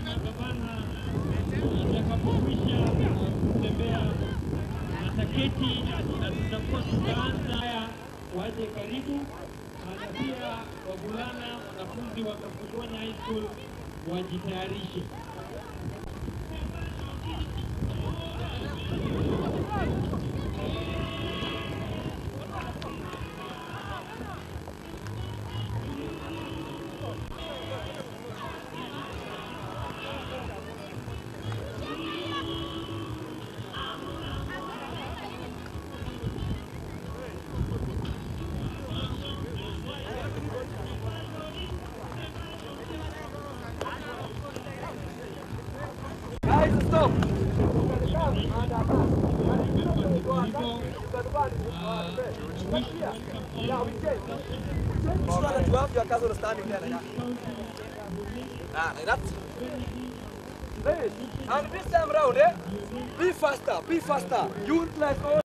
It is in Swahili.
kama gavana atakapokwisha kutembea ataketi na tutakuwa tutaanza haya, waje karibu, na pia wavulana wanafunzi wa Kapukwanya High School wajitayarishe. Guys, stop. Just run at 12, your cousin is standing there like that. Ah, like that. Please. And this time round, eh? Be faster, be faster. You like all